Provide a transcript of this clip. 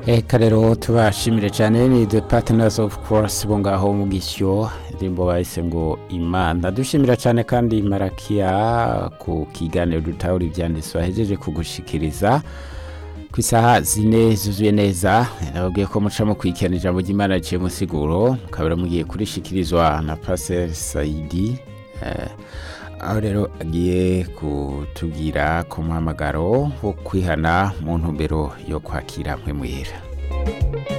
Eka rero tubashimire cyane ni the partners of course bo ngaho mu gisyo indirimbo bahise ngo imana dushimira cyane kandi marakiya ku kiganiro dutahura ibyanditswe ahejeje kugushikiriza ku isaha zine zuzuye neza nababwiye ko muca mu kwikena ijambo ry'imana riciye musiguro mukabura mugiye kurishikirizwa na paseri sayidi eh, aho rero agiye kutubwira ku muhamagaro wo kwihana mu ntumbero yo kwakira mwe muhera